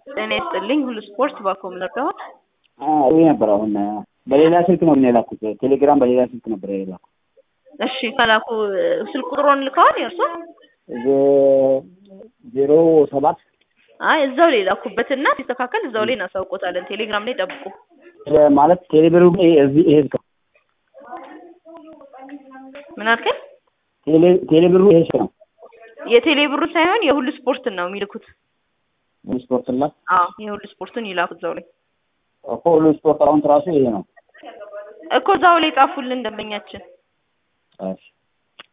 ጤና ይስጥልኝ ሁሉ ስፖርት ባኮም ነበር። ይህ ነበር። አሁን በሌላ ስልክ ነው የላኩት። ቴሌግራም በሌላ ስልክ ነበር የላኩት። እሺ ከላኩ ስልክ ቁጥሮን ልከዋል የእርሶ? ዜሮ ሰባት አይ እዛው ላይ ላኩበትና ሲስተካከል እዛው ላይ እናሳውቆታለን። ቴሌግራም ላይ ጠብቁ። ማለት ቴሌብሩ እዚህ ይሄ ምን አልከኝ? ቴሌብሩ ይሄ ነው የቴሌ ብሩ ሳይሆን የሁሉ ስፖርትን ነው የሚልኩት። ስፖርት ላ አዎ የሁሉ ስፖርቱን ይላኩት እዛው ላይ እኮ ሁሉ ስፖርት አሁን ራሱ ይሄ ነው እኮ እዛው ላይ ጻፉልን ደንበኛችን። እሺ